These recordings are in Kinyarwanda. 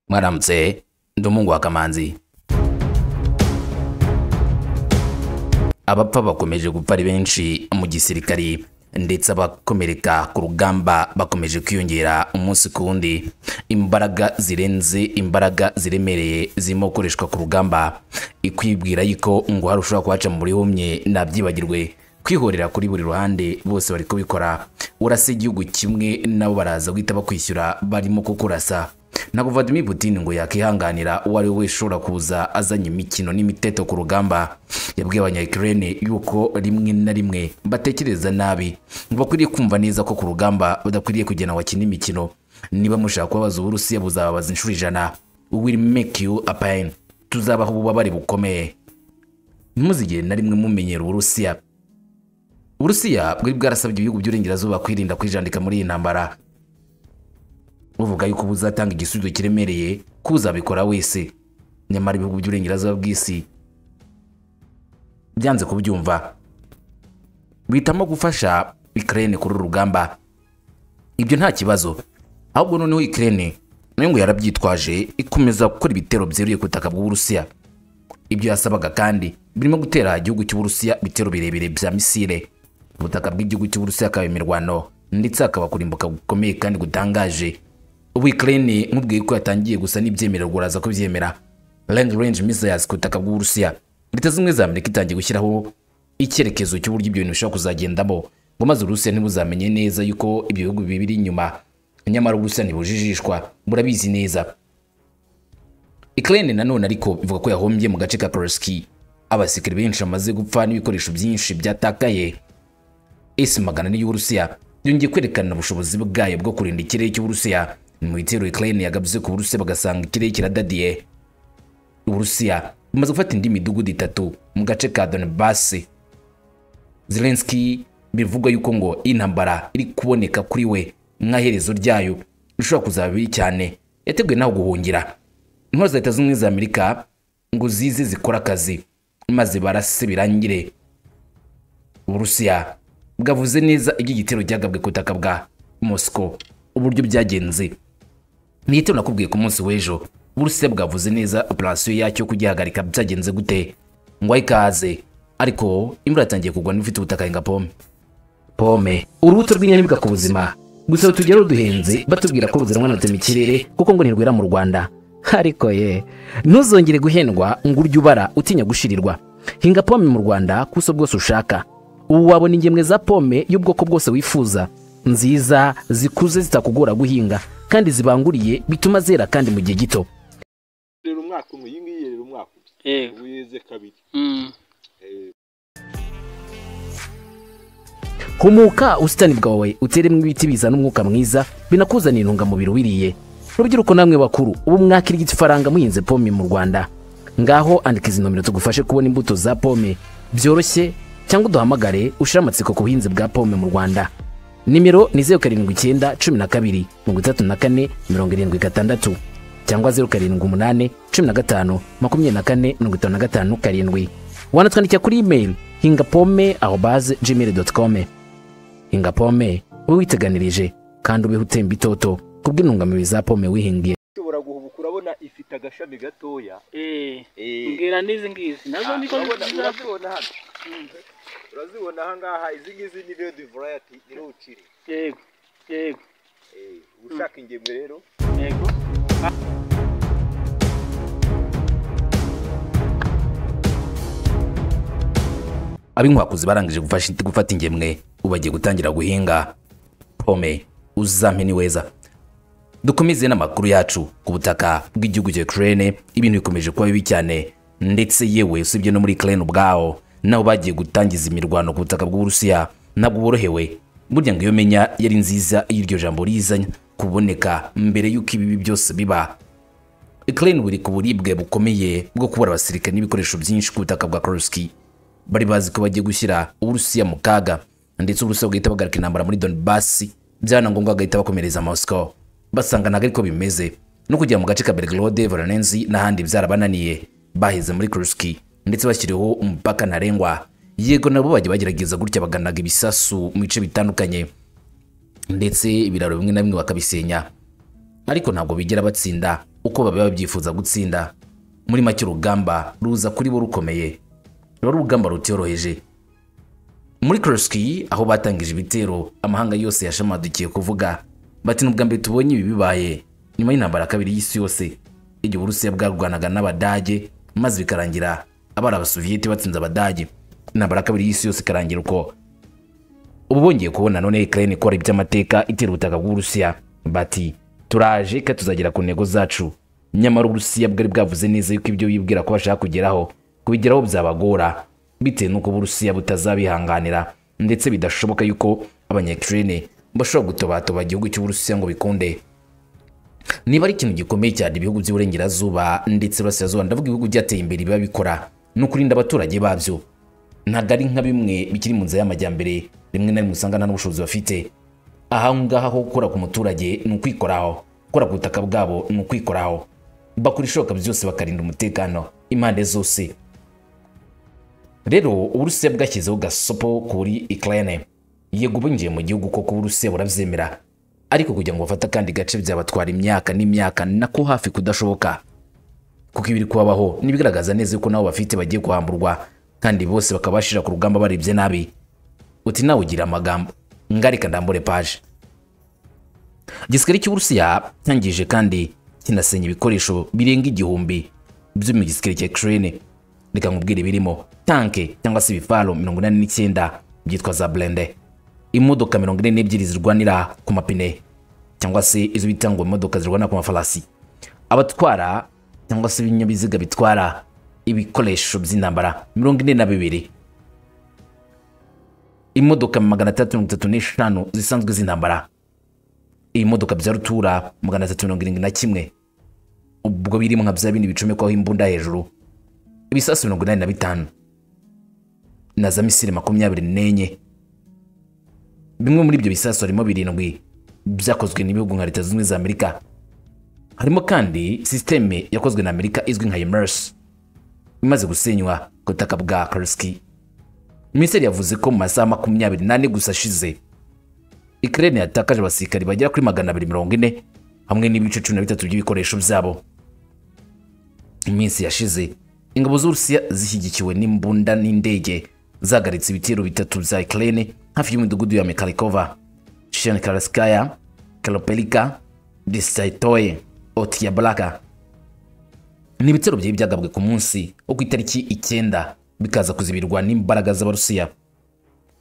mwaramutse ndi umuhungu wa kamanzi abapfa bakomeje gupfa ari benshi mu gisirikari ndetse abakomereka ku rugamba bakomeje kwiyongera umunsi ku wundi imbaraga zirenze imbaraga ziremereye zirimo gukoreshwa ku rugamba ikwibwira yuko ngo hari ushobora kuhaca mu buri humye nabyibagirwe kwihorera kuri buri ruhande bose bari kubikora urasa igihugu kimwe nabo baraza guhita bakwishyura barimo kukurasa ntabwo Vladimir Putin ngo yakihanganira uwo ari we wese ushobora kuza azanye imikino n'imiteto ku rugamba yabwiye abanyayikirene yuko rimwe na rimwe batekereza nabi ngo bakwiriye kumva neza ko ku rugamba badakwiriye kugena wakina imikino niba mushaka kubabaza uburusiya buzababaza inshuro ijana will make you a pain tuzabaho ububabare bukomeye ntimuzigere na rimwe mumenyera uburusiya uburusiya bwari bwarasabye ibihugu by'uburengerazuba kwirinda kwijandika muri iyi ntambara buvuga yuko buzatanga igisubizo kiremereye kuzabikora wese nyamara ibihugu by'uburengerazuba bw'isi byanze kubyumva bihitamo gufasha ikirere kuri uru rugamba ibyo nta kibazo ahubwo noneho ikirere nayo ngo yarabyitwaje ikomeza gukora ibitero byeruye ku butaka bw'uburusiya ibyo yasabaga kandi birimo gutera igihugu cy'uburusiya ibitero birebire bya misile ubutaka bw'igihugu cy'uburusiya akaba imirwano ndetse hakaba kurimbuka gukomeye kandi gutangaje ubu Ukraine nkubwiye ko yatangiye gusa n'ibyemererwa uraza kubyemera Long range missiles ku butaka bw'Uburusiya leta zimwe za Amerika itangiye gushyiraho icyerekezo cy'uburyo ibyo bintu bishobora kuzagendamo ngo maze Uburusiya ntibuzamenye neza yuko ibyo bihugu bibiri inyuma nyamara Uburusiya ntibujijishwa burabizi neza Ukraine nanone ariko bivuga ko yahombye mu gace ka Kursk abasikiri benshi bamaze gupfa n'ibikoresho byinshi byatakaye isi magana y'Uburusiya yongeye kwerekana ubushobozi bwayo bwo kurinda ikirere cy'Uburusiya mu bitero Ukraine yagabye ku Burusiya bagasanga ikirere kiradadiye Uburusiya bumaze gufata indi midugudu itatu mu gace ka Donbass Zelensky bivugwa yuko ngo intambara iri kuboneka kuri we nk'aherezo ryayo rishobora kuzaba bibi cyane yateguye naho guhungira intwaro za leta z'ubumwe za Amerika ngo zize zikora akazi maze barase birangire Uburusiya bwavuze neza iby'igitero cyagabwe ku butaka bwa Moscow uburyo byagenze nihitiro nakubwiye ku munsi w'ejo burusiya bwavuze neza operasiyo yacyo kugihagarika byagenze gute ngo ayikaze ariko imvura yatangiye kugwa niba ufite ubutaka yenga pome pome urubuto rw'inyanyibwa ku buzima gusa batujya ruduhenze batubwira ko ruzanwa na mu kirere kuko ngo ntirwera mu rwanda ariko ye ntuzongere guhendwa ngo urye ubara utinya gushirirwa hinga pome mu rwanda ku buso bwose ushaka ubu wabona ingemwe za pome y'ubwoko bwose wifuza nziza zikuze zitakugora guhinga kandi zibanguriye bituma zera kandi mu gihe gito rero umwaka umwe iyi ngiyi rero umwaka umwe yego ubu yeze kabiri Mm. humuka ubusitani bwawe uteremo ibiti bizana umwuka mwiza binakuzanira intungamubiri wiriye rubyiruko namwe bakuru ubu mwakira igiti faranga muhinze pome mu rwanda ngaho andika izi nomero tugufashe kubona imbuto za pome byoroshye cyangwa uduhamagare ushire amatsiko ku buhinzi bwa pome mu rwanda nimero ni zeru karindwi icyenda cumi na kabiri mirongo itatu na kane mirongo irindwi gatandatu cyangwa zeru karindwi umunani cumi na gatanu makumyabiri na kane mirongo itanu na gatanu karindwi wanatwandikira kuri imeri hinga pome aho baze gmail doti kome hinga pome ube witeganirije kandi ubeho utemba itoto kubw'intungamubiri za pome wihingiye ushobora guhubuka urabona ifite agashami gatoya Eh. Eh. Mbwira n'izi ngizi nazo Ah, niko urabona- nziza urazibona hano urazibona aha ngaha izi ngizi ni redi varayati ni ruciri yego yego Eh, ushaka ingemwe rero yego ab'inkwakuzi barangije gufasha- gufata ingemwe ubu bagiye gutangira guhinga pome uzampe ni weza dukomeze n'amakuru yacu ku butaka bw'igihugu cya Ukraine ibintu bikomeje kuba bibi cyane ndetse yewe usibye no muri Ukraine ubwaho nabo bagiye gutangiza imirwano ku butaka bw'Uburusiya ntabwo borohewe burya ngo iyo menya yari nziza iyo iryo jambo rizanye kuboneka mbere y'uko ibibi byose biba Ukraine buri ku buribwe bukomeye bwo kubura abasirikare n'ibikoresho byinshi ku butaka bwa Kursk bari bazi ko bagiye gushyira Uburusiya mu kaga ndetse Uburusiya bugahita buhagarika intambara muri Donbass byana ngombwa bagahita bakomereza Moscow basanga ntabwo ariko bimeze no kujya mu gace ka Belgorod, Voronezh n'ahandi byarabananiye baheze muri Kursk ndetse bashyiriweho umupaka ntarengwa yego nabo bajya bagerageza gutya baganaga ibisasu mu bice bitandukanye ndetse ibiraro bimwe na bimwe bakabisenya ariko ntabwo bigera batsinda uko babiba babyifuza gutsinda muri make urugamba ruza kuri bo rukomeye ruba ari urugamba rutiyoroheje muri koroski aho batangije ibitero amahanga yose yashamadukiye kuvuga bati ni ubwa mbere tubonye ibi bibaye nyuma y'intambara ya kabiri y'isi yose igihe uburusiya bwarwanaga n'abadage maze bikarangira abari abasoviyeti batsinze abadage intambara ya kabiri y'isi yose ikarangira uko ubu bongeye kubona none ikirere ikora iby'amateka itera ubutaka bw'uburusiya bati turaje kandi tuzagera ku ntego zacu nyamara uburusiya bwari bwavuze neza yuko ibyo bibwira ko bashaka kugeraho kubigeraho byabagora bitewe n'uko uburusiya butazabihanganira ndetse bidashoboka yuko abanyakirene bashobora gutobatoba igihugu cy'uburusiya ngo bikunde niba ari ikintu gikomeye cyane ibihugu by'uburengerazuba ndetse iburasirazuba ndavuga ibihugu byateye imbere biba bikora ni ukurinda abaturage babyo ntabwo ari nka bimwe bikiri mu nzira y'amajyambere rimwe na rimwe usanga nta n'ubushobozi bafite aha ngaha ho gukora ku muturage ni ukwikoraho gukora ku butaka bwabo ni ukwikoraho bakora ibishoboka byose bakarinda umutekano impande zose rero uburusiya bwashyizeho gasopo kuri ikirere yego ubinjiye mu gihugu koko uburusiya burabyemera ariko kugira ngo bafate akandi gace byabatwara imyaka n'imyaka nako hafi kudashoboka kuko ibiri kubabaho n'ibigaragaza neza yuko nabo bafite bagiye guhamburwa kandi bose bakaba bashira ku rugamba barebye nabi uti nawe ugira amagambo ngarika ndambure paje igisirikare cy'uburusiya cyangije kandi kinasenya ibikoresho birenga igihumbi byo mu gisirikare cya kirene reka nkubwire birimo tanke cyangwa se ibifaro mirongo inani n'icyenda byitwa za burende imodoka mirongo ine n'ebyiri zirwanira ku mapine cyangwa se izo bita ngo imodoka zirwanira ku mafarasi abatwara cyangwa se ibinyabiziga bitwara ibikoresho by'intambara mirongo ine na bibiri imodoka magana atandatu mirongo itatu n'eshanu zisanzwe z'intambara iyi modoka bya rutura magana atatu mirongo irindwi na kimwe ubwo birimo nka bya bindi bicomekwaho imbunda hejuru ibisasu mirongo inani na bitanu na za misiri makumyabiri n'enye bimwe muri ibyo bisasu harimo birindwi byakozwe n'ibihugu nka leta zunze za amerika harimo kandi sisiteme yakozwe na amerika izwi nka imers imaze gusenywa ku butaka bwa karski minisiteri yavuze ko mu masaha makumyabiri n'ane gusa ashize ikirere yatakaje abasirikari bagera kuri magana abiri mirongo ine hamwe n'ibice cumi na bitatu by'ibikoresho byabo iminsi yashize ingabo z'uburusiya zishyigikiwe n'imbunda n'indege zahagaritse ibitero bitatu bya ikirere hafi y'imidugudu ya mekarikova shenkarskaya karopelika disaitoye otiyabaraka ni ibitero byari byagabwe ku munsi wo ku itariki icyenda bikaza kuzibirwa n'imbaraga z'abarusiya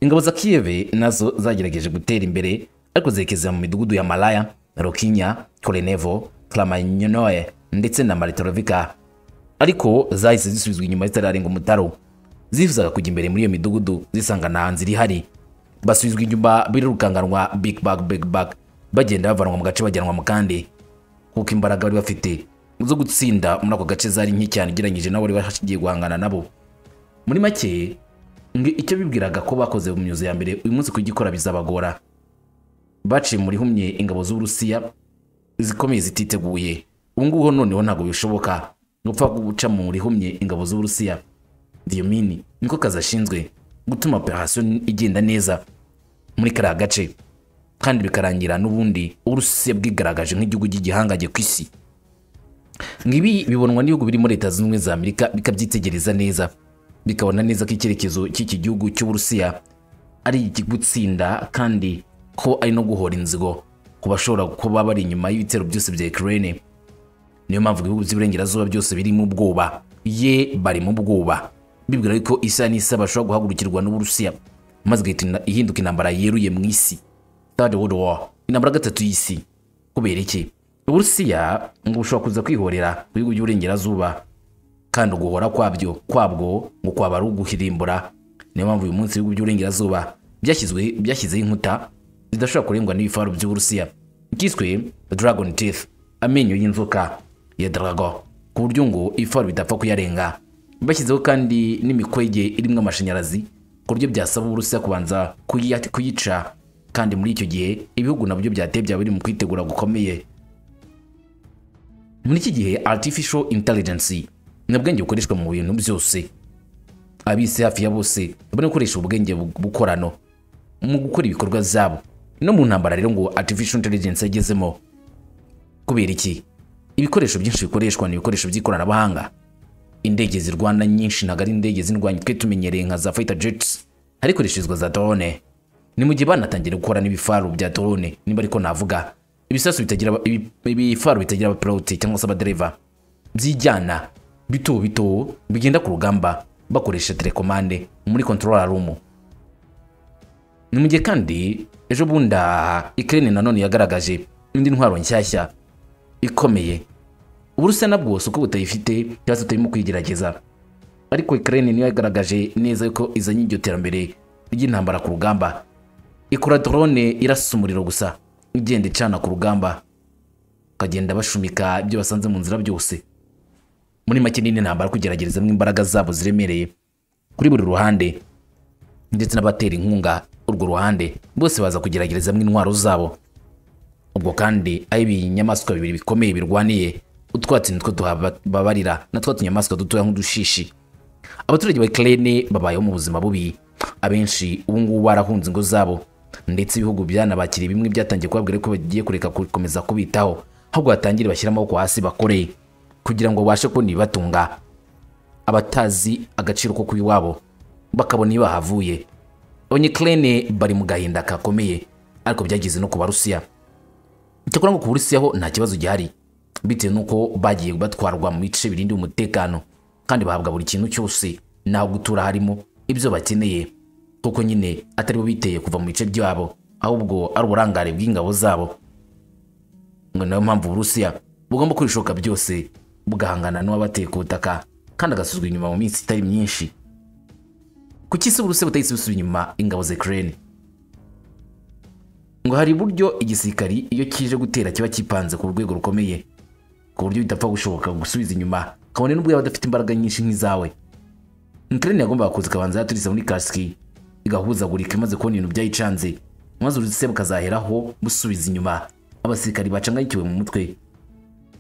ingabo za kiyeve nazo zagerageje gutera imbere ariko zerekeza mu midugudu ya malaya rokinya korenevo kramanyanoye ndetse na maritorovika ariko zahise zisubizwa inyuma zitararenga umutaro zifuzaga kujya imbere muri iyo midugudu zisanga nta nzira ihari basubizwa inyuma birirukanganwa big bag big bag bagenda bavanwa mu gace bajyanwa mu kandi kuko imbaraga bari bafite zo gutsinda muri ako gace zari nke cyane ugereranyije nabo bari bashigiye guhangana nabo muri make ngo icyo bibwiraga ko bakoze mu myuzo ya mbere uyu munsi kugikora bizabagora baciye muri humye ingabo z'uburusiya zikomeye zititeguye ubu ngubu noneho ntabwo bishoboka gupfa guca mu rihumye ingabo z'uburusiya diyomini niko kazi ashinzwe gutuma operasiyo igenda neza muri kariya gace kandi bikarangira n'ubundi uburusiya bwigaragaje nk'igihugu cy'igihangage ku isi ngibi bibonwa n'ibihugu birimo leta zunze ubumwe za amerika bikabyitegereza neza bikabona neza ko icyerekezo cy'iki gihugu cy'uburusiya ari ikigutsinda kandi ko ari no guhora inzigo ku bashobora kuba bari inyuma y'ibitero byose bya ikirere niyo mpamvu ibihugu by'iburengerazuba byose biri mu bwoba ye bari mu bwoba bibwira yuko isa n'isa bashobora guhagurukirwa n'uburusiya maze igahita ihinduka intambara yeruye mu isi third world war intambara gatatu y'isi kubera iki uburusiya ngo bushobora kuza kwihorera ku bihugu by'iburengerazuba kandi uguhora kwabyo kwabwo ngo kwaba ari uguhirimbura niyo mpamvu uyu munsi ibihugu by'iburengerazuba byashyizwe byashyizeho inkuta zidashobora kurengwa n'ibifaro by'uburusiya byiswe dragon teeth amenyo y'inzoka ya darago ku buryo ngo ifari bidapfa kuyarenga bashyizeho kandi n'imikwege irimo amashanyarazi ku buryo byasaba uburusiya kubanza kuyi- kuyica kandi muri icyo gihe ibihugu nabyo byateye byaba biri mu kwitegura gukomeye muri iki gihe artificial intelligence ni ubwenge bukoreshwa mu bintu byose abisi hafi ya bose bari gukoresha ubwenge bu- bukorano mu gukora ibikorwa byabo no mu ntambara rero ngo artificial intelligence yagezemo kubera iki ibikoresho byinshi bikoreshwa ni ibikoresho by'ikoranabuhanga indege zirwana nyinshi ntabwo ari indege z'indwanyi twe tumenyereye nka za fighter jets harikoresherezwa za drone ni mu gihe banatangira gukora n'ibifaru bya drone niba ariko navuga ibisasu bitagira aba- ibi- ibifaru bitagira abapiloti cyangwa se abadereva byijyana bito bito bigenda ku rugamba bakoresha telekomande muri control room ni mu gihe kandi ejo bunda ikirere nanone yagaragaje indi ntwaro nshyashya ikomeye uburusiya nabwo si uko butayifite cyangwa se butarimo kuyigerageza ariko ikirere niyo yagaragaje neza yuko izanye iryo terambere ry'intambara ku rugamba ikora drone irasa umuriro gusa igenda icana ku rugamba bakagenda bashumika ibyo basanze mu nzira byose muri make nini ntambara kugeragerezamo imbaraga zabo ziremereye kuri buri ruhande ndetse n'abatera inkunga urwo ruhande bose baza kugeragerezamo intwaro zabo ubwo kandi aho ibinyamaswa bibiri bikomeye birwaniye utwatsi nitwo tuhababarira na twa tunyamaswa dutoya nk'udushishi abaturage ba ikirere babayeho mu buzima bubi abenshi ubu ngubu barahunze ingo zabo ndetse ibihugu byanabakiriye bimwe byatangiye kubabwira ko bagiye kureka gukomeza kubitaho ahubwo batangire bashyire amaboko hasi bakore kugira ngo babashe kubona ibibatunga abatazi agaciro ko kuba iwabo bakabona iyo bahavuye abanyekirene bari mu gahinda kakomeye ariko byageze no ku barusiya cyakora ngo ku burusiya ho nta kibazo gihari bitewe n'uko bagiye batwarwa mu bice birindiwe umutekano kandi bahabwa buri kintu cyose n'aho gutura harimo ibyo bakeneye kuko nyine atari bo biteye kuva mu bice byabo ahubwo ari uburangare bw'ingabo zabo ngo niyo mpamvu uburusiya bugomba kubishoka byose bugahangana n'uwabateye ku butaka kandi agasuzwa inyuma mu minsi itari myinshi kuki se uburusiya butahise busubira inyuma ingabo za ukraine ngo hari uburyo igisirikari iyo kije gutera kiba kipanze ku rwego rukomeye ku buryo bidapfa gushoboka gusubiza inyuma kabone n'ubwo yaba adafite imbaraga nyinshi nk'izawe ukraine yagombaga kuza ikabanza yaturiza muri kasiki igahuzagurika imaze kubona ibintu byayicanze maze urusiya bukazaheraho busubiza inyuma abasirikari bacangayikiwe mu mutwe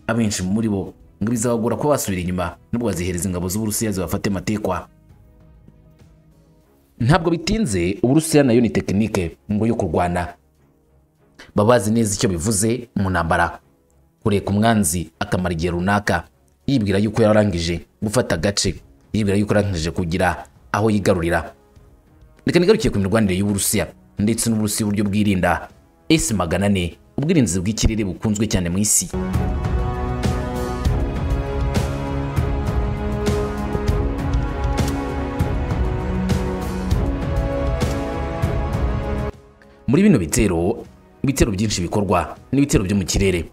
abenshi muri bo ngo bizabagora kuba basubira inyuma nubwo bazihereza ingabo z'uburusiya zibafate matekwa ntabwo bitinze uburusiya nayo ni tekinike ngo yo kurwana baba bazi neza icyo bivuze mu ntambara kureka umwanzi akamara igihe runaka yibwira yuko yarangije gufata agace yibwira yuko yarangije kugira aho yigarurira reka nigarukiye ku mirwanire y'uburusiya ndetse n'uburusiya uburyo bwirinda esi magana ane ubwirinzi bw'ikirere bukunzwe cyane mu isi muri bino bitero ibitero byinshi bikorwa n'ibitero byo mu kirere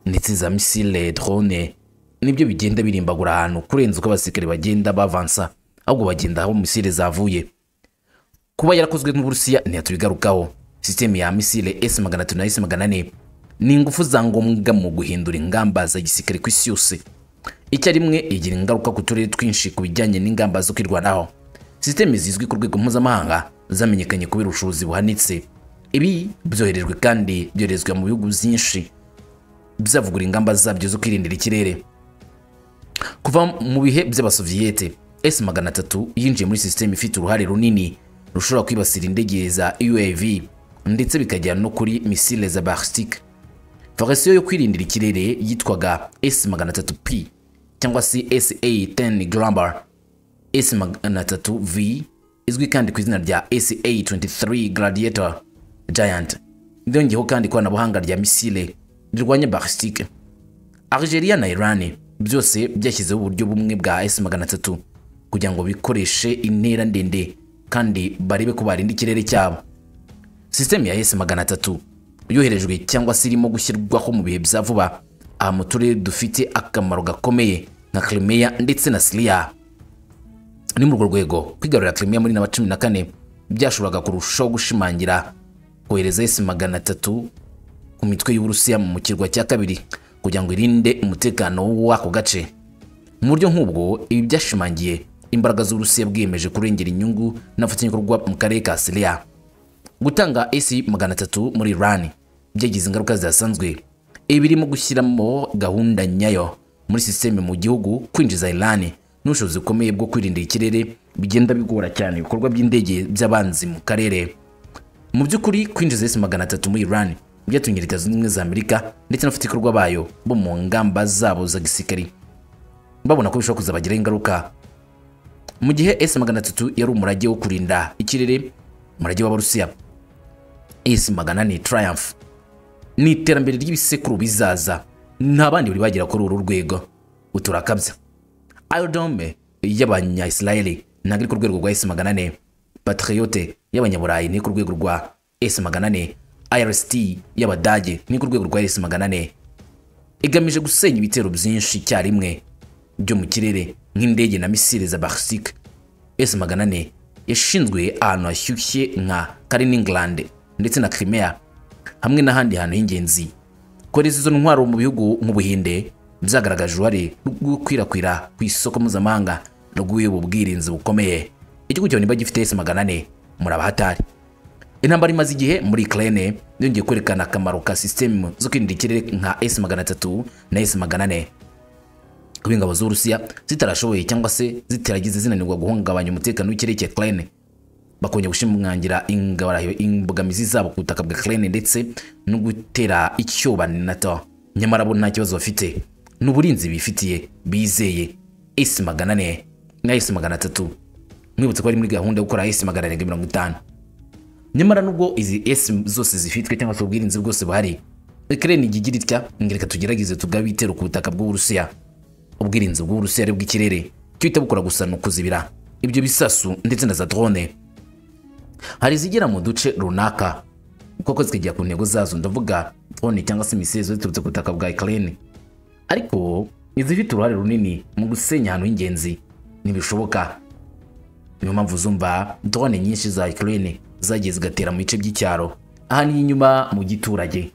ndetse za misile drone nibyo bigenda birimbagura ahantu kurenza uko abasirikare bagenda bavansa ahubwo bagenda aho misile zavuye kuba yarakozwe n'uburusiya ntiyatubigarukaho sisiteme ya misile s magana atatu na s magana ane ni ingufu za ngombwa mu guhindura ingamba za gisirikare ku isi yose icyarimwe igira ingaruka ku turere twinshi ku bijyanye n'ingamba zo kwirwanaho sisiteme zizwi ku rwego mpuzamahanga zamenyekanye kubera ubushobozi buhanitse ibi byoherejwe kandi byoherezwa mu bihugu byinshi byavugura ingamba zabyo zo kwirindira ikirere kuva mu bihe by'abasoviyete s magana atatu yinjiye muri sisiteme ifite uruhare runini rushobora kwibasira indege za uav ndetse bikagera no kuri misile za barstic varasiyo yo kwirindira ikirere yitwaga s magana atatu p cyangwa se sa 10 grambar s magana atatu v izwi kandi ku izina rya sa 23 gladiator giant byongeyeho kandi ikoranabuhanga rya misile rirwanya barstic Algeria na Iran byose byashyizeho uburyo bumwe bwa S300 kugira ngo bikoreshe intera ndende kandi barebe ko barinda ikirere cyabo. Sisiteme ya S300 yoherejwe cyangwa se irimo gushyirwaho mu bihe bya vuba aha mu turere dufite akamaro gakomeye nka Crimea ndetse na Syria. Ni muri urwo rwego kwigarurira Crimea muri na 14 byashoboraga kurushaho gushimangira kohereza S300 ku mitwe y'uburusiya mu kirwa cya kabiri kugira ngo irinde umutekano w'ako gace mu buryo nk'ubwo ibi byashimangiye imbaraga z'uburusiya bwiyemeje kurengera inyungu n'abafatanyabikorwa mu karere ka siriya gutanga esi magana atatu muri iran byagize ingaruka zidasanzwe ibi birimo gushyiramo gahunda nyayo muri sisiteme mu gihugu kwinjiza iran n'ubushobozi bukomeye bwo kwirinda ikirere bigenda bigora cyane ibikorwa by'indege by'abanzi mu karere mu by'ukuri kwinjiza esi magana atatu muri iran byatumye leta zunze ubumwe za amerika ndetse n'abafatikorwa bayo bo mu ngamba zabo za gisirikari babona ko bishobora kuzabagiraho ingaruka mu gihe s magana atatu yari umurage wo kurinda ikirere umurage w'abarusiya s magana ni triumph ni iterambere ry'ibisekuru bizaza nta bandi bari bagera kuri uru rwego uturakabya irodome y'abanyayisirayeli ntabwo iri ku rwego rwa s magana ane patriyote y'abanyaburayi ni ku rwego rwa s magana ane irst y'abadage ni ku rwego rwa s magana ane igamije gusenya ibitero byinshi icyarimwe byo mu kirere nk'indege na misile za barsik s magana ane yashinzwe ahantu hashyushye nka kaliningland ndetse na crimea hamwe n'ahandi hantu h'ingenzi kohereza izo ntwaro mu bihugu nk'ubuhinde byagaragaje uruhare rwo gukwirakwira ku isoko mpuzamahanga rw'ubu bwirinzi bukomeye igihugu cyawe niba gifite s magana ane muri abahatari intambara imaze igihe muri Ukraine yongeye kwerekana akamaro ka sisitemu zo kwirinda ikirere nka S magana atatu na S magana ane kuba ingabo z'Uburusiya zitarashoboye cyangwa se zitaragize zinanirwa guhungabanya umutekano w'ikirere cya Ukraine bakongera gushimangira ingabarayo imbogamizi zabo ku butaka bwa Ukraine ndetse no gutera icyoba na NATO nyamara bo nta kibazo bafite ni uburinzi bifitiye bizeye S magana ane na S magana atatu mwibutse ko ari muri gahunda yo gukora S magana arindwi mirongo itanu nyamara nubwo izi S zose zifitwe cyangwa se ubwirinzi bwose buhari Ukraine igigira itya ngo reka tugerageze tugabe ibitero ku butaka bw'Uburusiya ubwirinzi bw'Uburusiya ari bw'ikirere icyo uhita bukora gusa ni ukuzibira ibyo bisasu ndetse na za drone hari izigera mu duce runaka kuko zikagera ku ntego zazo ndavuga drone cyangwa se imisezo ziturutse ku butaka bwa Ukraine ariko izifite uruhare runini mu gusenya ahantu h'ingenzi ntibishoboka niyo mpamvu uzumva drone nyinshi za Ukraine zagiye zigatera mu bice by'icyaro ahanini inyuma mu giturage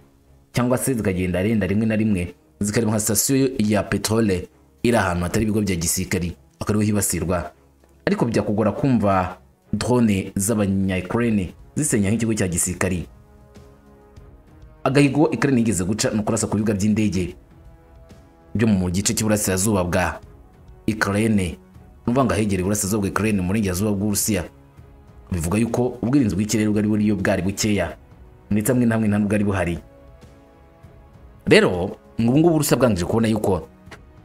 cyangwa se zikagenda renda rimwe na rimwe zikareba nka sitasiyo ya peterole iri ahantu hatari ibigo bya gisirikari akaba ariho hibasirwa ariko byakugora kumva drone z'abanya Ukraine zisenya nk'ikigo cya gisirikari agahigo Ukraine yigeze guca ni ukurasa ku bibuga by'indege byo mu gice cy'iburasirazuba bwa Ukraine ni ukuvuga ngo ahegereye iburasirazuba bwa Ukraine mu burengerazuba bw'Uburusiya bivuga yuko ubwirinzi bw'ikirere bwari buriyo bwari bukeya ndetse hamwe na hamwe nta n'ubwari buhari rero ubu ngubu urusa bwangije kubona yuko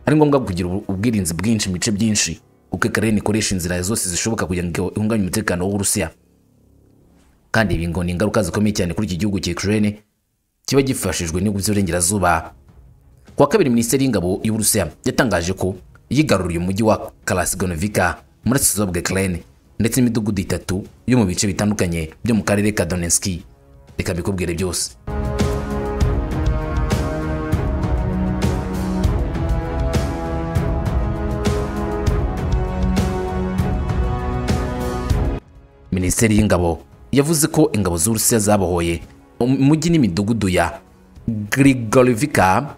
ari ngombwa kugira ubu- ubwirinzi bwinshi mu bice byinshi kuko Ukraine ikoresha inzira zose zishoboka kugira ngo ihungabanye umutekano w'Uburusiya kandi ibi ngo ni ingaruka zikomeye cyane kuri iki gihugu cya Ukraine kiba gifashijwe n'ibihugu by'uburengerazuba ku wa kabiri minisiteri y'ingabo y'uburusiya yatangaje ko yigaruriye umujyi wa karasigonovika muri asizo bwa ukraine ndetse n'imidugudu itatu yo mu bice bitandukanye byo mu karere ka donetski reka mbikubwire byose minisiteri y'ingabo yavuze ko ingabo z'urusiya zabohoye umujyi n'imidugudu ya grigorivika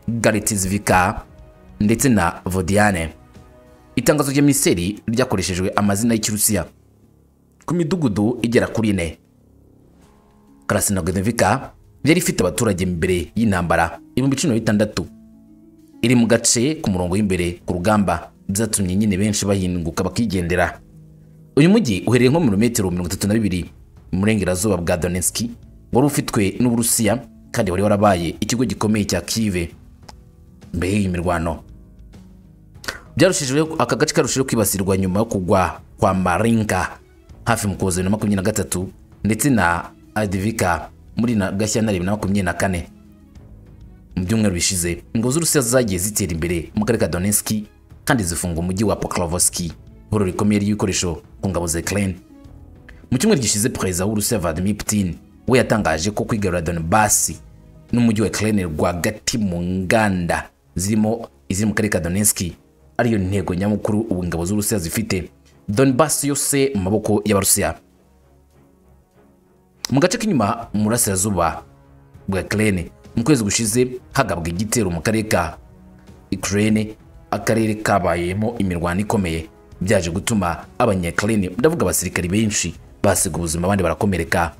garitizvika ndetse na vodiane itangazo rya minisiteri ryakoreshejwe amazina y'ikirusiya ku midugudu igera kuri ine karasinagodovika yari ifite abaturage mbere y'intambara ibihumbi cumi na bitandatu iri mu gace ku murongo w'imbere ku rugamba byatumye nyine benshi bahinguka bakigendera uyu mujyi uherereye nko mu birometero mirongo itatu na bibiri mu burengerazuba bwa donetsk wari ufitwe n'uburusiya kandi wari warabaye ikigo gikomeye cya kive mbere y'iyi mirwano byarushijeho aka gace karushijeho kwibasirwa nyuma yo kugwa kwa marinka hafi mu kuza bibiri na makumyabiri na gatatu ndetse na adivika muri na gashyantare bibiri na makumyabiri na kane mu byumweru bishize ingabo z'urusiya zagiye zitera imbere mu karere ka donetsk kandi zifunga umujyi wa pokrovski ihuriro rikomeye ry'ibikoresho ku ngabo za ukraine mu cyumweru gishize perezida w'urusiya vladimir putin we yatangaje ko kwigarura donbasi n'umujyi wa ukraine rwagati mu nganda zirimo iziri mu karere ka donetsk ariyo ntego nyamukuru ubu ingabo z'urusiya zifite donbasi yose mu maboko y'abarusiya mu gace k'inyuma mu burasirazuba bwa ukraine mu kwezi gushize hagabwa igitero mu karere ka ukraine akarere kabayemo imirwano ikomeye byaje gutuma abanyakirene ndavuga abasirikari benshi basiga ubuzima abandi barakomereka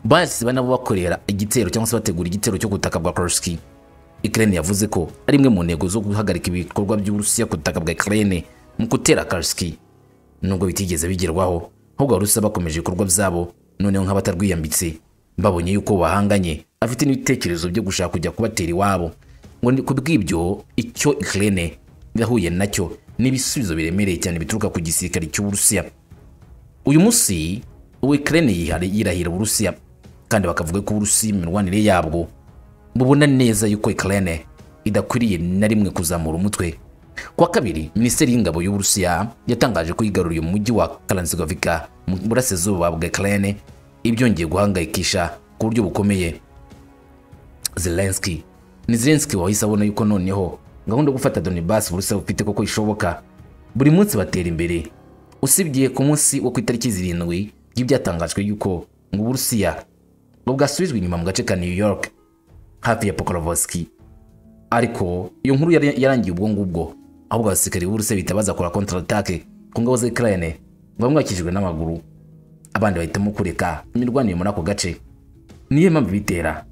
bahise banabo bakorera igitero cyangwa se bategura igitero cyo ku butaka bwa Kursk Ukraine yavuze ko ari imwe mu ntego zo guhagarika ibikorwa by'Uburusiya ku butaka bwa Ukraine mu gutera Kursk nubwo bitigeze bigerwaho ahubwo Abarusiya bakomeje ibikorwa byabo noneho nk'abatarwiyambitse babonye yuko bahanganye afite n'ibitekerezo byo gushaka kujya kubatera iwabo ngo ni ku bw'ibyo icyo Ukraine yahuye nacyo ni ibisubizo biremereye cyane bituruka ku gisirikare cy'Uburusiya uyu munsi Ukraine yihari yirahira Uburusiya kandi bakavuga ko Uburusiya mu mirwanire yabwo bubona neza yuko Ukraine idakwiriye na rimwe kuzamura umutwe ku wa kabiri minisiteri y'ingabo y'uburusiya yatangaje ko yigaruriye umujyi wa karansigovika mu burasirazuba bwa Ukraine ibyongeye guhangayikisha ku buryo bukomeye Zelensky ni Zelensky wahise abona yuko noneho gahunda yo gufata Donbass Uburusiya bufite koko ishoboka buri munsi batera imbere usibye ku munsi wo ku itariki zirindwi y'ibyatangajwe yuko ngo Uburusiya ngo bwasubijwe inyuma mu gace ka New York hafi ya Pokrovsky ariko iyo nkuru yari- yarangiye ubwo ngubwo ahubwo abasirikare b'Uburusiya bihita baza kora counter attack ku ngabo za Ukraine bamwe bakijijwe n'amaguru abandi bahitamo kureka imirwanire muri ako gace niyo mpamvu bitera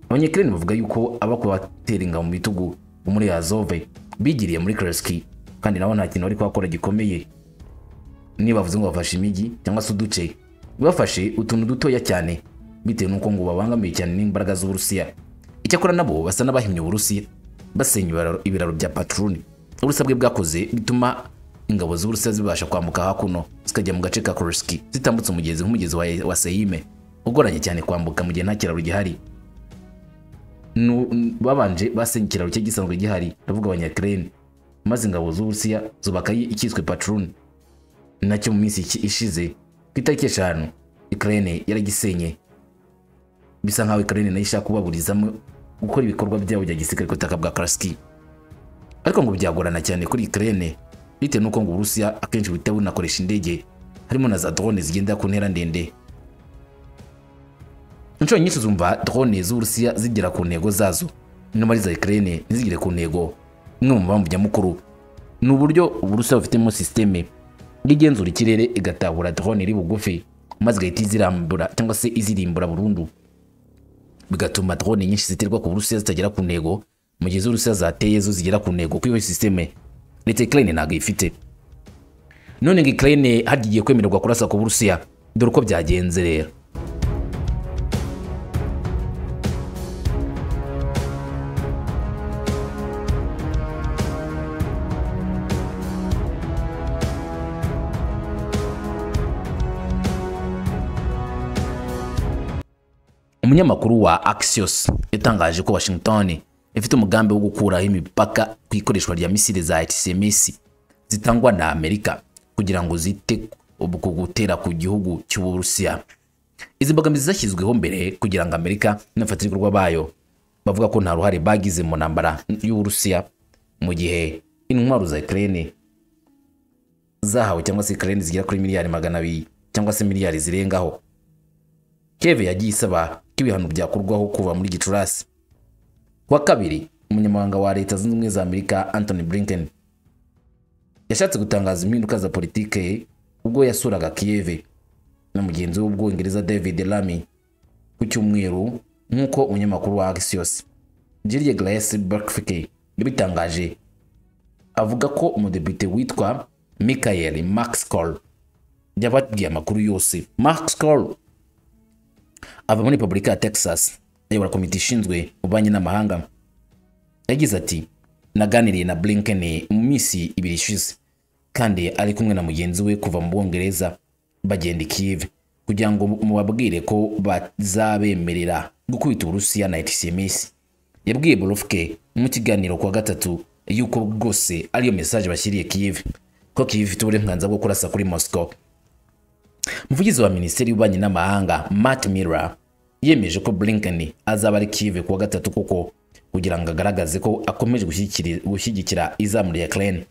abanyakirene bavuga yuko abakwa batera ingabo mu bitugu bo muri Azove bigiriye muri Kreski kandi nabo nta kintu bari kuhakora gikomeye niba bavuze ngo bafashe imijyi cyangwa se uduce bafashe utuntu dutoya cyane bitewe n'uko ngo babangamiye cyane n'imbaraga z'uburusiya icyakora nabo basa n'abahimye uburusiya basenya ibiraro- ibiraro bya patruni uburusiya bwe bwakoze bituma ingabo z'uburusiya zibasha kwambuka hakuno zikajya mu gace ka koreski zitambutse umugezi nk'umugezi wa- wa seyime ugoranye cyane kwambuka mu gihe nta kiraro gihari Nu- n- babanje basenya ikiraro cye gisanzwe gihari ndavuga abanyakirene maze ingabo z'uburusiya zubaka icyiswe patruni nacyo mu minsi iki- ishize ku itariki eshanu Ukraine yaragisenye bisa nkaho Ukraine nayo ishaka kubaburizamo gukora ibikorwa byabo bya gisirikare ku butaka bwa Kursk ariko ngo byagorana cyane kuri Ukraine bitewe n'uko ngo Uburusiya akenshi buhita bunakoresha indege harimo na za drone zigenda ku ntera ndende inshuro nyinshi zumva drone z'Uburusiya zigera ku ntego zazo nyuma za Ukraine ntizigere ku ntego imwe mu mpamvu nyamukuru ni uburyo Uburusiya bufitemo sisiteme igenzura ikirere igatahura drone iri bugufi maze igahita izirambura cyangwa se izirimbura burundu bigatuma drone nyinshi ziterwa ku Burusiya zitagera ku ntego mu gihe z'Uburusiya zateye zo zigera ku ntego kuri iyo sisiteme ndetse Ukraine ntabwo ifite none ngo Ukraine hagiye kwemererwa kurasa ku Burusiya dore uko byagenze rero umunyamakuru wa Axios yatangaje ko Washington ifite umugambi wo gukuraho imipaka ku ikoreshwa rya misile za HIMARS zitangwa na Amerika kugira ngo zite ubu ku gutera ku gihugu cy'Uburusiya. Izi mbogamizi zashyizweho mbere kugira ngo Amerika n'abafatanyabikorwa bayo bavuga ko nta ruhare bagize mu ntambara y'Uburusiya mu gihe intwaro za Ukraine zahawe cyangwa se Ukraine zigera kuri miliyari magana abiri cyangwa se miliyari zirengaho keve yagiye isaba ko ibihano byakurwaho kuva muri gicurasi kuwa kabiri umunyamabanga wa leta zunze ubumwe za amerika anthony blinken yashatse gutangaza impinduka za politike ye ubwo yasuraga kiyeve na mugenzi we w'ubwongereza david lamy ku cyumweru nk'uko umunyamakuru wa axios jirye grace berkfike yabitangaje avuga ko umudepite witwa michael maxcol yababwiye amakuru yose maxcol ava muri repubulika ya texas ayobora komite ishinzwe ububanyi n'amahanga yagize ati naganiriye na blinken mu minsi ibiri ishize kandi ari kumwe na mugenzi we kuva mu bwongereza bagenda i kiev kugira ngo mubabwire ko bazabemerera gukubita uburusiya na htcms yabwiye borofke mu kiganiro kuwa gatatu yuko bwose ariyo mesaje bashyiriye kiev ko kiev ifite uburenganzira bwo kurasa kuri moscow umuvugizi wa minisiteri y'ububanyi n'amahanga matt miller yemeje ko blinken azaba ari kive kuwa gatatu koko kugira ngo agaragaze ko akomeje gushyigikira- gushyigikira izamu rya ukraine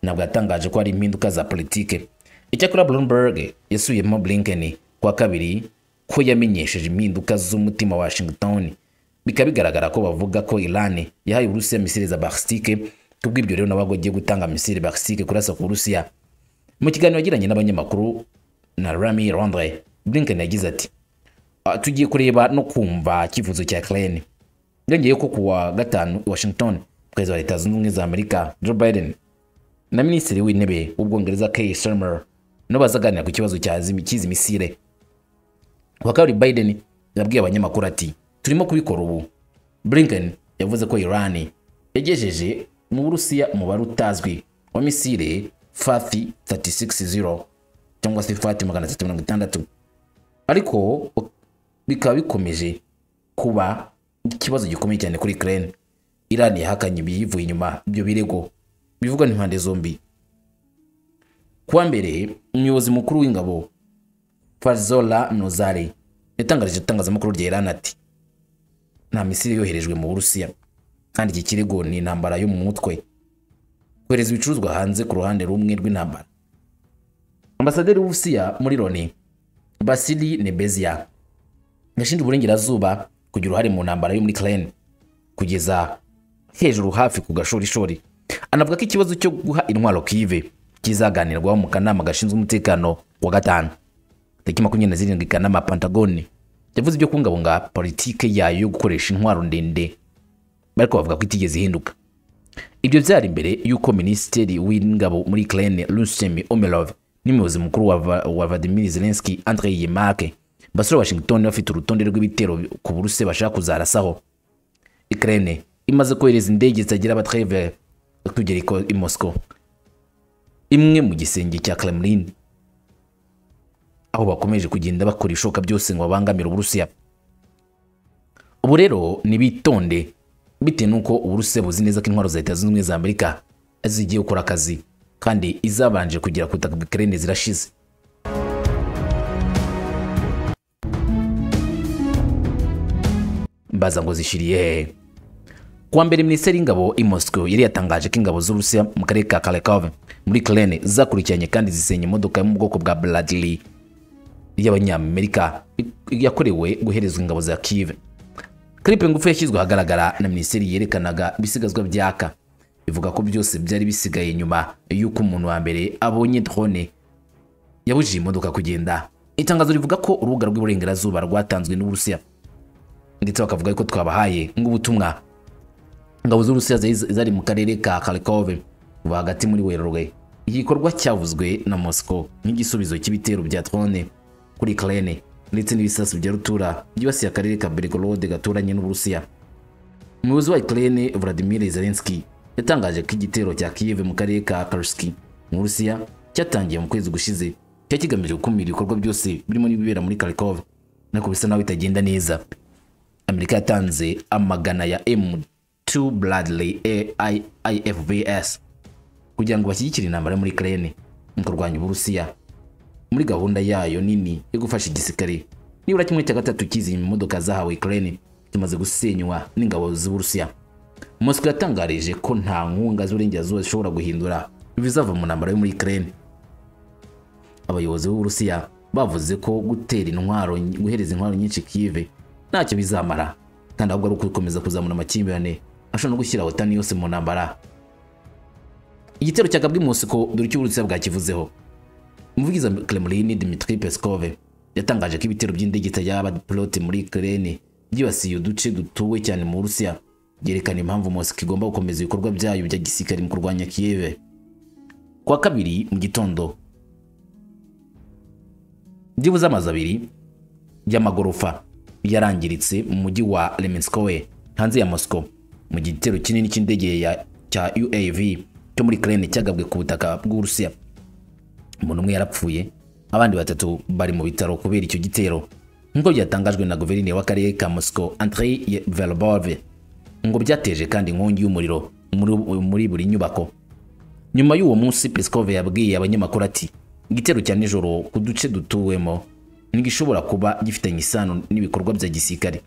nabwo yatangaje ko hari impinduka za politike icyakora bloomberg yasubiyemo blinken kuwa kabiri ko yamenyesheje impinduka z'umutima wa washington bikaba bigaragara ko bavuga ko iran yahaye uburusiya misiri za bakisitike kubw'ibyo rero nabo agiye gutanga misiri bakisitike kurasa ku burusiya mu kiganiro yagiranye n'abanyamakuru na Rami Rondre Blinken yagize ati "Ah, tugiye kureba no kumva icyifuzo cya Ukraine yongeye ko kuwa gatanu i Washington perezida wa leta zunze ubumwe za Amerika Joe Biden na minisitiri w'intebe w'ubwongereza Keir Starmer nabo bazaganira ku kibazo cya zimi- cy'izi misile kuwa kabiri Biden yabwiye abanyamakuru ati turimo kubikora ubu blinken yavuze ko irani yagejeje mu burusiya umubare utazwi wa misile fati 360 cyangwa se fati 360 ariko bikaba bikomeje kuba ikibazo gikomeye cyane kuri Ukraine Iran yahakanye ibiyivuye inyuma ibyo birego bivugwa n'impande zombi kuwa mbere umuyobozi mukuru w'ingabo Fazola Nozari yatangarije itangazamakuru rya Iran ati nta misiri yoherejwe mu Burusiya kandi iki kirego ni intambara yo mu mutwe kohereza ibicuruzwa hanze ku ruhande rumwe rw'intambara ambasaderi w'uburusiya muri loni basili nebezia yashinje uburengerazuba kugira uruhare mu ntambara yo muri ukraine kugeza hejuru hafi ku gashorishori anavuga ko ikibazo cyo guha intwaro kive kizaganirwaho mu kanama gashinzwe umutekano wa gatanu tariki makumyabiri na zirindwi kanama pantagoni yavuze ibyo kubungabunga politike yayo yo gukoresha intwaro ndende ariko bavuga ko itigeze ihinduka ibyo byari imbere y'uko minisitiri w'ingabo muri ukraine rusemi omerov n'umuyobozi mukuru wa, Va- wa vladimir zelensky andre yemake basura washington bafite urutonde rw'ibitero ku buruse bashaka kuzarasaho ukraine imaze kohereza indege zitagira abatreve kugera iko- i moscow imwe mu gisenge cya kremlin aho bakomeje kugenda bakora ibishoboka byose ngo babangamire uburusiya ubu rero nibitonde bitewe n'uko uburuse buzi neza ko intwaro za leta zunze ubumwe za amerika zigiye gukora akazi kandi izabanje kugera ku butaka bw'ukrene zirashize mbaza ngo zishiriye hehe kuwa mbere minisiteri y'ingabo i moscow yari yatangaje ko ingabo z'uburusiya mu karere ka karekov muri krene zakurikiranye kandi zisenya imodoka yo mu bwoko bwa bradley y'abanyamerika yakorewe guherezwa ingabo za kive klipe ngufi yashyizwe ahagaragara na minisiteri yerekanaga ibisigazwa byaka ivuga ko byose byari bisigaye nyuma y'uko umuntu wa mbere abonye drone yabujije imodoka kugenda itangazo rivuga ko urubuga rw'iburengerazuba rwatanzwe n'uburusiya ndetse bakavuga ko twabahaye nk'ubutumwa ingabo z'uburusiya zari- zari mu karere ka kharkov rwagati muri werurwe iki gikorwa cyavuzwe na moscow nk'igisubizo cy'ibitero bya drone kuri ukraine ndetse n'ibisasu bya rutura byibasiye akarere ka belgorod gaturanye n'uburusiya umuyobozi wa ukraine vladimir zelensky yatangaje ko igitero cya kiev mu karere ka karski mu burusiya cyatangiye mu kwezi gushize cyari kigamije gukumira ibikorwa byose birimo n'ibibera muri kharkov ariko bisa naho bitagenda neza amerika yatanze amagana ya m2 bradley aifbs kugira ngo bashyigikire intambara yo muri ukraine mu kurwanya uburusiya muri gahunda yayo nini yo gufasha igisirikare nibura kimwe cya gatatu cy'izi modoka zahawe ukraine kimaze gusenywa n'ingabo z'uburusiya moscow yatangarije ko nta nkunga z'uburengerazuba zishobora guhindura ibizava mu ntambara yo muri ukraine abayobozi b'uburusiya bavuze ko gutera intwaro guhereza intwaro nyinshi kive ntacyo bizamara kandi ahubwo ari ukukomeza kuzamura amakimbirane ashobora no gushyira wotani yose mu ntambara igitero cyagabwe i mosiko dore icyo uburusiya bwakivuzeho umuvugizi wa Kremlin Dmitry Peskov yatangaje ko ibitero by'indege y'abapilote muri Ukraine byibasiye uduce dutuwe cyane mu Burusiya byerekana impamvu Moscow igomba gukomeza ibikorwa byayo bya gisirikare mu kurwanya Kiev ku wa kabiri mu gitondo byibuze amazu abiri y'amagorofa yarangiritse mu mujyi wa Lemenskoe hanze ya Moscow mu gitero kinini cy'indege ya- cya UAV cyo muri Ukraine cyagabwe ku butaka bw'Uburusiya umuntu umwe yarapfuye abandi batatu bari mu bitaro kubera icyo gitero nk'uko byatangajwe na guverineri w'akarere ka moscow andrei verbove ngo byateje kandi inkongi y'umuriro muri, muri buri nyubako nyuma y'uwo munsi peskov yabwiye abanyamakuru ati igitero cya nijoro ku duce dutuwemo ntigishobora kuba gifitanye isano n'ibikorwa bya gisirikare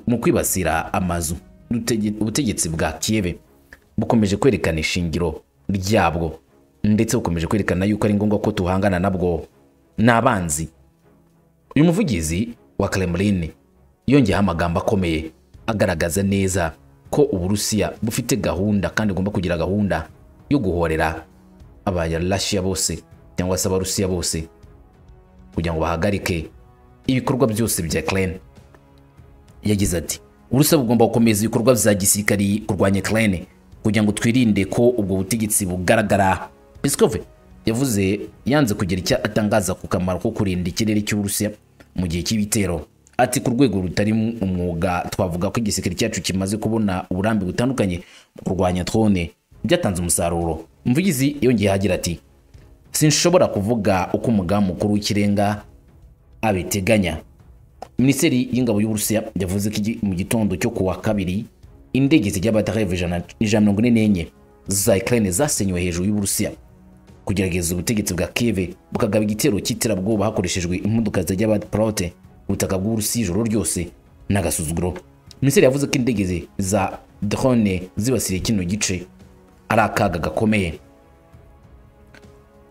mu kwibasira amazu utege- ubutegetsi bwa Kiev bukomeje kwerekana ishingiro ryabwo ndetse bukomeje kwerekana yuko ari ngombwa ko tuhangana nabwo n'abanzi uyu muvugizi wa Kremlin yongeyeho amagambo akomeye agaragaza neza ko uburusiya bufite gahunda kandi bugomba kugira gahunda yo guhorera abayarashiya bose cyangwa se abarusiya bose kugira ngo bahagarike ibikorwa byose bya Ukraine yagize ati uburusiya bugomba gukomeza ibikorwa bya gisirikari kurwanya ukraine kugira ngo twirinde ko ubwo butegetsi bugaragara peskov yavuze yanze kugira icyo atangaza ku kamaro ko kurinda ikirere cy'uburusiya mu gihe cy'ibitero ati ku rwego rutari umwuga twavuga ko igisirikare cyacu kimaze kubona uburambe butandukanye mu kurwanya drone byatanze umusaruro mvugizi yongeye agira ati sinshobora kuvuga uko umugambi mukuru w'ikirenga abiteganya minisiteri y'ingabo y'uburusiya yavuze ko igi- mu gitondo cyo kuwa kabiri indege zijya batarev ijana ijana na mirongo ine n'enye za ukraine zasenywe hejuru y'uburusiya kugerageza ubutegetsi bwa kive bukagaba igitero cy'iterabwoba hakoreshejwe imodoka zijya abaporote ubutaka bw'uburusiya ijoro ryose n'agasuzuguro minisiteri yavuze ko indege ze- za drone zibasiye kino gice ari akaga gakomeye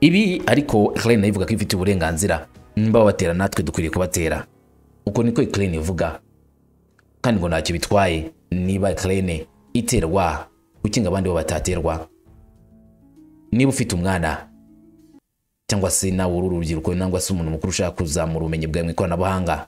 ibi ariko Ukraine ivuga ko ifite uburenganzira nimba babatera natwe dukwiriye kubatera uko niko Ukraine ivuga kandi ngo ntacyo bitwaye niba Ukraine iterwa kuki ngo abandi bo bataterwa niba ufite umwana cyangwa se nawe uri urubyiruko cyangwa se umuntu mukuru ushaka kuzamura ubumenyi bwawe mu ikoranabuhanga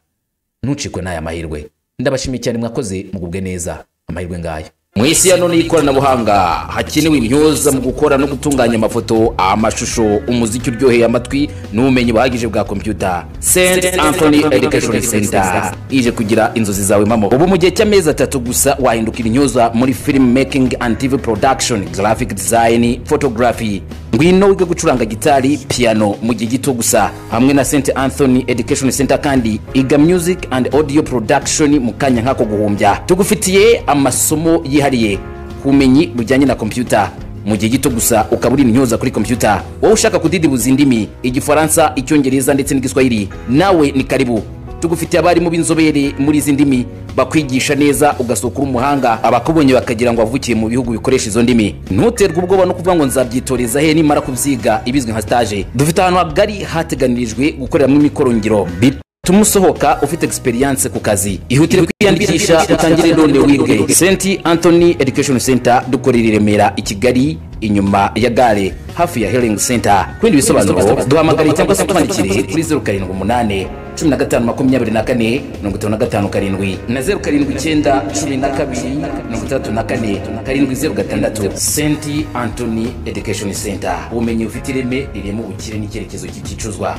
ntucikwe n'aya mahirwe ndabashimiye cyane mwakoze mugubwe neza amahirwe ngayo mu isi ya none y'ikoranabuhanga hakenewe imyuza mu gukora no gutunganya amafoto amashusho umuziki uryoheye amatwi n'ubumenyi buhagije bwa kompyuta st anthony education center ije kugira inzozi zawe mamo ubu mu gihe cy'amezi atatu gusa wahindukira imyuza muri film making and tv production graphic design photography ngwino wige gucuranga gitari piano mu gihe gito gusa hamwe na st anthony education center kandi iga music and audio production mu kanya nk'ako guhumbya tugufitiye amasomo yihariye ku bumenyi bujyanye na kompyuta mu gihe gito gusa ukaba uri intyoza kuri kompyuta wowe ushaka kudidibuza indimi igifaransa icyongereza ndetse n'igiswahili nawe ni karibu tugufitiye abarimu b'inzobere muri izi ndimi bakwigisha neza ugasohoka uri umuhanga abakubonye bakagira ngo wavukiye mu bihugu bikoresha izo ndimi ntuterwe ubwoba no kuvuga ngo nzabyitoreza he nimara kubyiga ibizwi nka stage dufite ahantu hagari hateganirijwe gukoreramo imikorongiro Bit- tumusohoka ufite experience ku kazi ihutire kwiyandikisha utangire none wige st anthony education center dukorera i remera i kigali inyuma ya gare hafi ya healing center ku bindi bisobanuro duhamagare cyangwa se twandikire kuri 078 15 makumyabiri na kane mirongo itanu na gatanu karindwi na zeru karindwi icyenda cumi na kabiri mirongo itandatu na kane karindwi zeru gatandatu st anthony education center ubumenyi bufite ireme rirema ubukire n'icyerekezo cy'ibicuruzwa